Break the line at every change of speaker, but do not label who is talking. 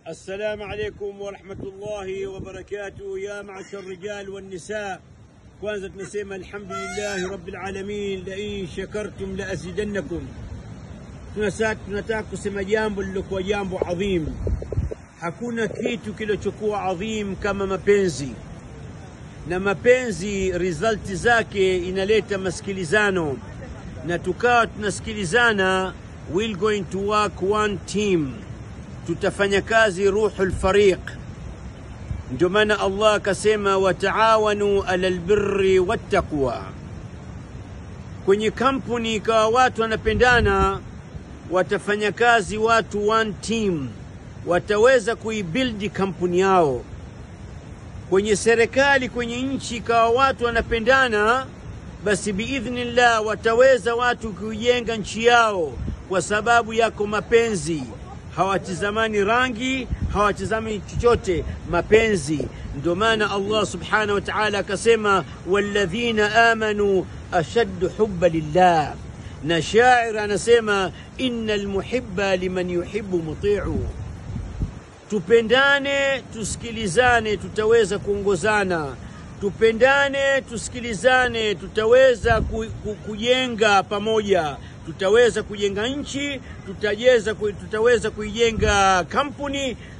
السلام عليكم ورحمة الله وبركاته يا معشر الرجال والنساء kwanza tunasema alhamdulillahi rabbil alamin la in shakartum la azidannakum tunasa tunataka kusema jambo lilokuwa jambo adhim hakuna kitu kilichokuwa adhim kama mapenzi na mapenzi resulti zake inaleta masikilizano na tukawa tunasikilizana we're going to work one team tutafanya kazi ruhu lfariq ndio maana allah akasema wataawanu ala lbirri wattaqwa kwenye kampuni ikawa watu wanapendana watafanya kazi watu one team wataweza kuibildi kampuni yao kwenye serikali kwenye nchi ikawa watu wanapendana basi biidhnillah wataweza watu kuijenga nchi yao kwa sababu yako mapenzi hawatizamani rangi hawatizami chochote mapenzi ndio maana allah subhanahu wa taala akasema walladhina amanu ashaddu hubba lillah na shair anasema inna lmuhiba liman yuhibu mutiu tupendane tusikilizane tutaweza kuongozana tupendane tusikilizane tutaweza ku, ku, kujenga pamoja tutaweza kujenga nchi tutaweza, ku, tutaweza kuijenga kampuni